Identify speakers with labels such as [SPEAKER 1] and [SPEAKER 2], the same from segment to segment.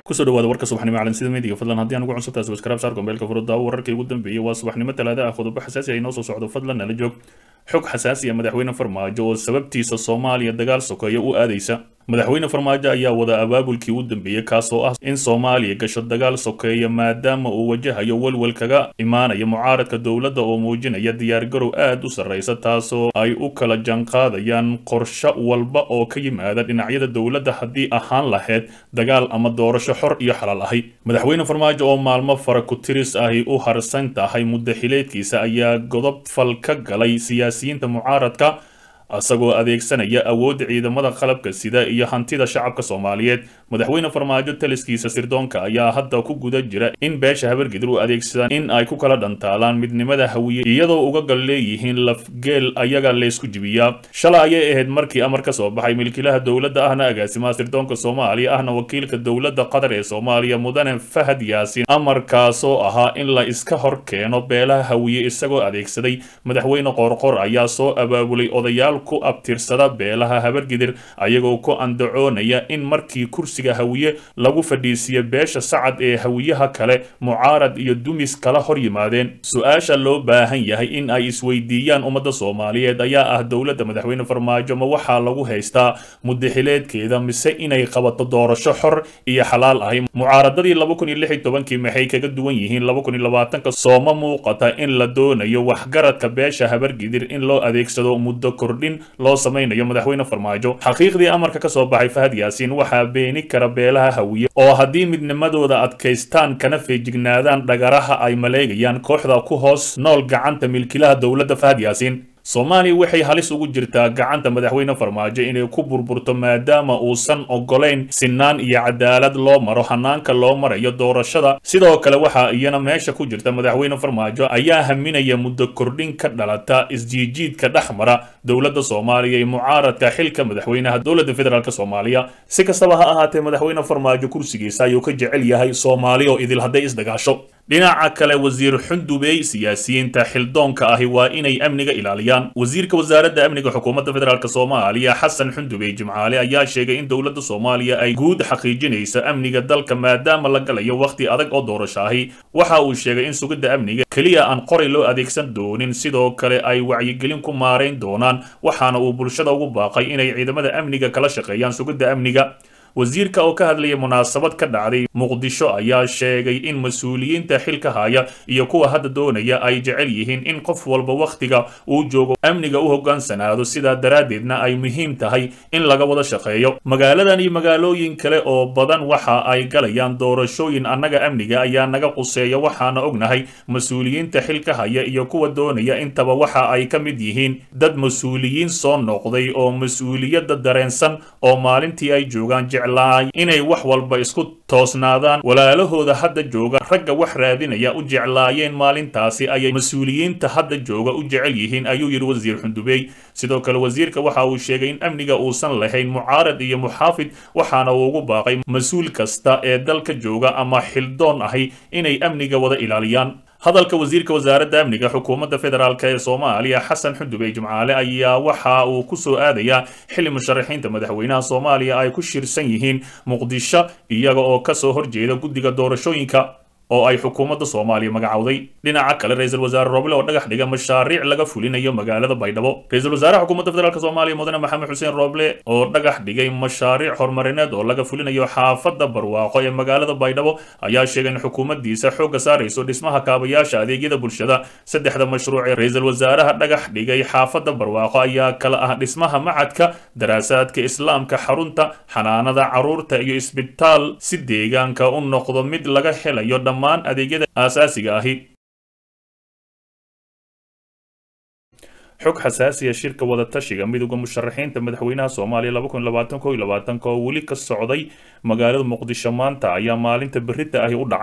[SPEAKER 1] kusoo dhawaada warka subaxnimo calansida meediga fadlan haddii aan ugu cusubtahay subscribe saar gombeelka furudaawo wararkii ugu dambeeyey waa subaxnimo talaada ah qodobo xasaasi ah inoo soo socdo fadlan nala joog xog xasaasi ah madaxweyne farmaajo oo sababtiisa soomaaliya dagaal sokeeya u aadaysa madaxweyne farmaajo ayaa wada abaabulkii u dambeeyey kaasoo ah in soomaaliya gasho dagaal sokeeya maadaama uu wajahayo welwel kaga imaanaya mucaaradka dowladda oo muujinaya diyaargarow aad u sarraysa taasoo ay u kala janqaadayaan qorsho walba oo ka yimaada dhinacyada dowladda haddii ahaan lahayd dagaal ama doorasho xor iyo xalaal ahi madaxweyne farmaajo oo maalmo fara ku tiris ahi u harsan tahay muddaxileedkiisa ayaa godob fal ka galay siyaasiyiinta mucaaradka isagoo adeegsanaya awoodda ciidamada qalabka sida iyo hantida shacabka soomaaliyeed madaxweyne farmaajo taliskiisa sirdoonka ayaa hadda ku guda jira in beesha habargidir u adeegsadaan in ay ku kala dhantaalaan midnimada hawiye iyadoo uga gal leeyihiin lafgeel ayaga laysku jibiyaa shalay ayay ahayd markii amar ka soo baxay milkiilaha dowladda ahna agaasimaha sirdoonka soomaaliya ahna wakiilka dowladda qatar ee soomaaliya mudane fahad yaasiin amarkaasoo ahaa in la iska hor keeno beelaha hawiye isagoo adeegsaday madaxweyne qoorqor ayaa soo abaabulay odayaal ku abtirsada beelaha habargidir ayagoo ku andacoonaya in markii kursiga hawiye lagu fadhiisiiyo beesha sacad ee hawiyaha kale mucaarad iyo dumis kala hor yimaadeen su-aasha loo baahan yahay in ay isweydiiyaan ummadda soomaaliyeed ayaa ah dowladda madaxweyne farmaajo ma waxaa lagu haystaa muddaxileedkeeda mise inay qabato doorasho xor iyo xalaal ahi mucaaradadii laba kun iyo lix iyo tobankii maxay kaga duwan yihiin laba kun iyo labaatanka sooma muuqata in la doonayo waxgaradka beesha habargidir in loo adeegsado muddo kordhin loo samaynayo madaxweyne farmaajo xaqiiqdii amarka ka soo baxay fahad yaasiin waxaa beeni kara beelaha hawiye oo haddii midnimadooda adkaystaan kana feejignaadaan dhagaraha ay maleegayaan kooxda ku hoos nool gacanta milkiilaha dowladda fahad yaasiin soomaaliya waxay halis ugu jirtaa gacanta madaxweyne farmaajo inay ku burburto maadaama uusan ogolayn sinaan iyo cadaalad loo maro hanaanka loo marayo doorashada sidoo kale waxaa iyana meesha ku jirta madaxweyne farmaajo ayaa haminaya muddo kordhin ka dhalata isjiijiidka dhex mara dowladda soomaaliya iyo mucaaradka xilka madaxweynaha dowladda federaalk soomaaliya si kastaba ha ahaatee madaxweyne farmaajo kursigiisa ayuu ka jecel yahay soomaali oo idil hadday isdagaasho dhinaca kale wasiir xundubey siyaasiyiinta xildoonka ahi waa inay amniga ilaaliyaan wasiirka wasaaradda amniga xukuumadda federaalk soomaaliya xasan xundubey jimcaale ayaa sheegay in dowladda soomaaliya ay guud xaqiijinayso amniga dalka maadaama la galayo wakhti adag oo doorasho ahi waxa uu sheegay in sugidda amniga keliya aan qoray loo adeegsan doonin sidoo kale ay wacyigelin ku maarayn doonaan waxaana uu bulshada ugu baaqay inay ciidamada amniga kala shaqeeyaan sugidda amniga wasiirka oo ka hadlayay munaasabad ka dhacday muqdisho ayaa sheegay in mas-uuliyiinta xilka haya iyo kuwa hadda doonaya ay jecel yihiin in qof walba wakhtiga uu joogo amniga u hoggaansanaado sidaa daraaddeedna ay muhiim tahay in laga wada shaqeeyo magaaladan iyo magaalooyin kale oo badan waxa ay galayaan doorashooyin annaga amniga ayaa naga quseeya waxaana ognahay mas-uuliyiinta xilka haya iyo kuwa doonaya intaba waxa ay ka mid yihiin dad mas-uuliyiin soo noqday oo mas-uuliyadda dareensan oo maalintii ay joogaan inay wax walba isku toosnaadaan walaalahooda hadda jooga ragga wax raadinaya u jeclaayeen maalintaasi ayay mas-uuliyiinta hadda jooga u jecel yihiin ayuu yidhi wasiir xundubey sidoo kale wasiirka waxa uu sheegay in amniga uusan lahayn mucaarad iyo muxaafid waxaana uu ugu baaqay mas-uul kasta ee dalka jooga ama xildoon ahi inay amniga wada ilaaliyaan hadalka wasiirka wasaaradda amniga xukuumadda federaalk ee soomaaliya xasan xundubey jimcaale ayaa waxa uu ku soo aadayaa xilli musharaxiinta madaxweynaha soomaaliya ay ku shirsan yihiin muqdisho iyaga oo kasoo horjeeda guddiga doorashooyinka oo ay xukuumadda soomaaliya magacowday dhinaca kale ra-iisul wasaare roble oo dhagax dhiga mashaariic laga fulinayo magaalada baydhabo ra-iisul wasaaraha xukuumadda federaalk soomaaliya mudane maxamed xuseen roble oo dhagax dhigay mashaariic horumarineed oo laga fulinayo xaafadda barwaaqo ee magaalada baydhabo ayaa sheegay in xukuumaddiisa xoogga saarayso dhismaha kaabayaasha adeegyada bulshada saddexda mashruuc ee ra-iisul wasaaraha dhagax dhigay xaafadda barwaaqo ayaa kala ah dhismaha macadka daraasaadka islaamka xarunta xanaanada caruurta iyo isbitaal si deegaanka u noqdo mid laga helayo dhammaan adeegyada aasaasiga ahi xog xasaasiya shirka wadatashiga midowda musharaxiinta madaxweynaha soomaaliya laba kun labaatan ko iyo labaatanka oo weli ka socday magaalada muqdisho maanta ayaa maalinta berita ahi u dhacay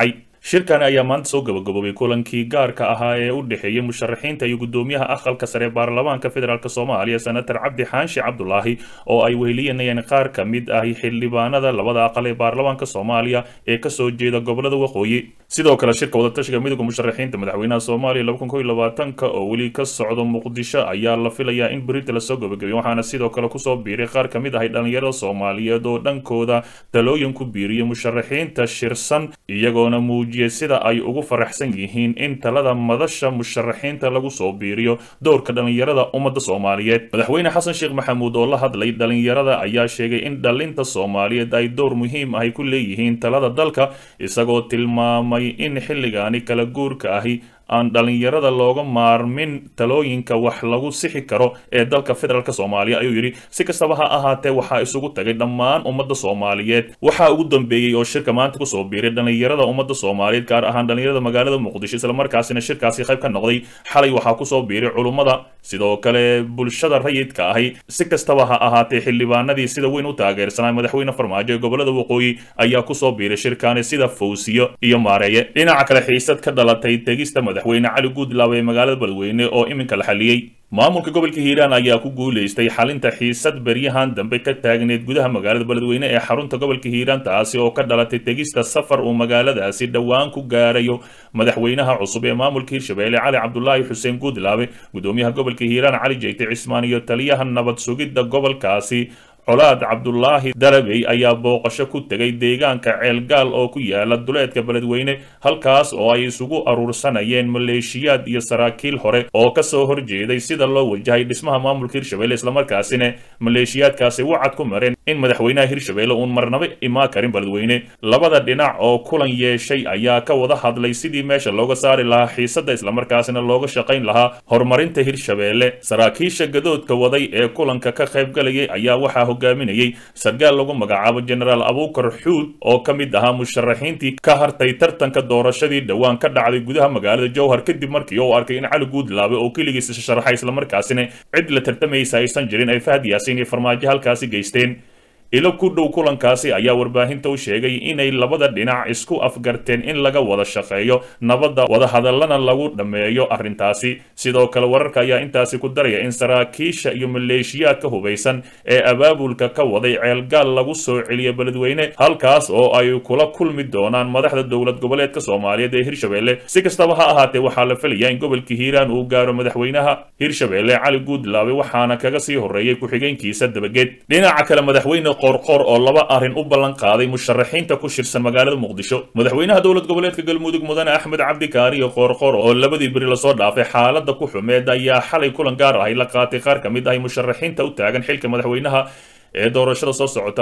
[SPEAKER 1] shirkani ayaa maanta soo gabagaboobay kulankii gaarka ahaa ee u dhexeeyey musharaxiinta iyo guddoomiyaha aqalka sare baarlamaanka federaalk soomaaliya senator cabdi xaanshi cabdulaahi oo ay weheliyanayeen qaar ka mid ahi xildhibaanada labada aqal ee baarlamaanka soomaaliya ee kasoo jeeda gobolada waqooyi sidoo kale shirka wadatashiga midooda musharaxiinta madaxweynaha soomaaliya ka oo weli ka socdo muqdisho ayaa la filayaa in berita lasoo gabagabiyo waxaana sidoo kale kusoo biiray qaar ka mid ahay dhalinyarada soomaaliyeed oo dhankooda talooyin ku biiriyay musharaxiinta shirsan iyagoona muujiyay sida ay ugu faraxsan yihiin in talada madasha musharaxiinta lagu soo biiriyo dowrka dhalinyarada ummadda soomaaliyeed madaxweyne xasan sheekh maxamuud oo la hadlay dhalinyarada ayaa sheegay in dhalinta soomaaliyeed ay dowr muhiim ahy ku leeyihiin talada dalka isagoo tilmaamay in xilligaani kala guurka ahi aan dhalinyarada looga maarmin talooyinka wax lagu sixi karo ee dalka federaalk soomaaliya ayuu yidhi si kastaba ha ahaatee waxaa isugu tagay dhammaan ummadda soomaaliyeed waxaa ugu dambeeyey oo shirka maanta kusoo biiray dhalinyarada ummadda soomaaliyeed gaar ahaan dhalinyarada magaalada muqdisho islamarkaasina shirkaasi qayb ka noqday xalay waxaa kusoo biiray culummada sidoo kale bulshada rayidka ahi si kastaba ha ahaatee xildhibaanadii sida weyn u taageersanaa madaxweyne farmaajo ee gobolada waqooyi ayaa kusoo biiray shirkaani sida fawsiyo iyo maareeye dhinaca kale xiisad ka dhalatay tegista madaxweyne cali guudlaab ee magaalada beledweyne oo iminka la xaliyey maamulka gobolka hiiraan ayaa ku guulaystay xalinta xiisad beryahan dambe ka taagneed gudaha magaalada beledweyne ee xarunta gobolka hiiraan taasi oo ka dhalatay tegista safar uu magaaladaasi dhowaan ku gaarayo madaxweynaha cusub ee maamulka hirshabeelle cali cabdulaahi xuseen guudlaabe gudoomiyaha gobolka hiiraan cali jeyte cismaan iyo taliyaha nabad sugidda gobolkaasi colaad cabdulaahi darabey ayaa booqasho ku tegay deegaanka ceelgaal oo ku yaala duleedka beledweyne halkaas oo ay isugu aruursanayeen maleeshiyaad iyo saraakiil hore oo kasoo horjeeday sida loo wajahay dhismaha maamulka hirshabelle islamarkaasina maleeshiyaadkaasi wacad ku mareen in madaxweynaha hirshabelle uun marnaba imaa karin beledweyne labada dhinac oo kulan yeeshay ayaa ka wada hadlay sidii meesha looga saari lahaa xiisadda islamarkaasina looga shaqayn lahaa horumarinta hirshabelle saraakiisha gadoodka waday ee kulanka ka qaybgalayay ayaa waxaa hogaaminayay sarkaal lagu magacaabo jenaraal abuukar xuud oo ka mid ahaa musharaxiintii ka hartay tartanka doorashadii dhowaan ka dhacday gudaha magaalada jowhar kadib markii uu arkay in cali guudlaabe oo keligiis sharaxay islamarkaasina cid la tartamaysa aysan jirin ay fahad yaasiin iyo farmaajo halkaasi geysteen ilo ku dhow kulankaasi ayaa warbaahinta u sheegay inay labada dhinac isku afgarteen in laga wada shaqeeyo nabadda wadahadallana lagu dhammeeyo arrintaasi sidoo kale wararka ayaa intaasi ku daraya in saraakiisha iyo maleeshiyaadka hubaysan ee abaabulka ka waday ceelgaal lagu soo celiya beledweyne halkaas oo ay kula kulmi doonaan madaxda dowlad goboleedka soomaaliyeed ee hirshabelle si kastaba ha ahaatee waxaa la filayaa in gobolka hiiraan uu gaaro madaxweynaha hirshabelle cali guudlaabe waxaana kaga sii horreeyay ku-xigeenkiisa dabageed dhinaca kale madaxweyne qorqor oo laba arrin u ballan qaaday musharaxiinta ku shirsan magaalada muqdisho madaxweynaha dowlad goboleedka galmudug mudane axmed cabdi kaariyo qoorqor oo labadii beri lasoo dhaafay xaaladda ku xumeed ayaa xalay kulan gaar ahay la qaatay qaar ka mid ahay musharaxiinta u taagan xilka madaxweynaha ee doorashada soo socota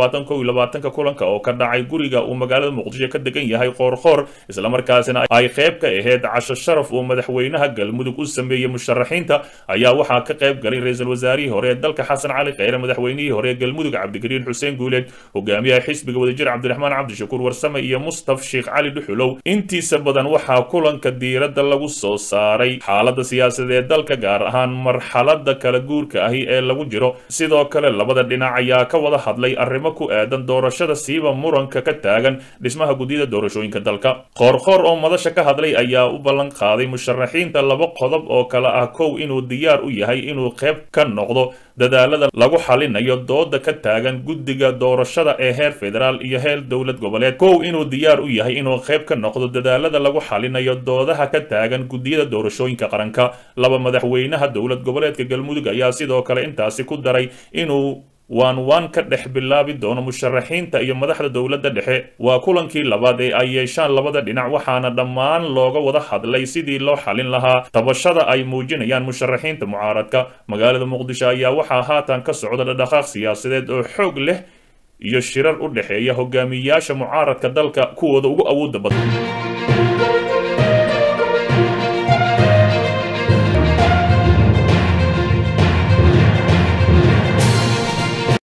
[SPEAKER 1] ka kulanka oo ka dhacay guriga uu magaalada muqdisho ka degan yahay qoorqoor islamarkaasina ay qayb ka ahayd casho sharaf uu madaxweynaha galmudug u sameeyey musharaxiinta ayaa waxaa ka qayb galay ra-iisul wasaarihii hore ee dalka xasan cali kheyre madaxweynihii hore ee galmudug cabdikariin xuseen guuleed hogaamiyaha xisbiga wadajir cabdiraxmaan cabdishakuur warsame iyo mustaf sheekh cali dhuxulow intiisa badan waxaa kulanka diiradda lagu soo saaray xaalada siyaasadeed ee dalka gaar ahaan marxalada kala guurka ahi ee lagu jiro sidoo kale labada dhinac ayaa ka wada hadlay arrimo ku aadan doorashada siiba muranka ka taagan dhismaha guddiyada doorashooyinka dalka qoorqoor oo madasha ka hadlay ayaa u ballan qaaday musharaxiinta laba qodob oo kale ah kow inuu diyaar u yahay inuu qayb ka noqdo dadaalada lagu xalinayo dooda ka taagan guddiga doorashada ee heer federaal iyo heer dowlad goboleed kow inuu diyaar u yahay inuu qayb ka noqdo dadaalada lagu xalinayo doodaha ka taagan guddiyada doorashooyinka qaranka laba madaxweynaha dowlad goboleedka galmudug ayaa sidoo kale intaasi ku daray inuu waan waan ka dhex bilaabi doono musharaxiinta iyo madaxda dowladda dhexe waa kulankii labaad ee ay yeeshaan labada dhinac waxaana dhammaan looga wada hadlay sidii loo xalin lahaa tabashada ay muujinayaan musharaxiinta mucaaradka magaalada muqdisho ayaa waxaa haatan ka socda dhadhaqaaq siyaasadeed oo xoog leh iyo shirar u dhexeeya hogaamiyayaasha mucaaradka dalka kuwooda ugu awoodda badan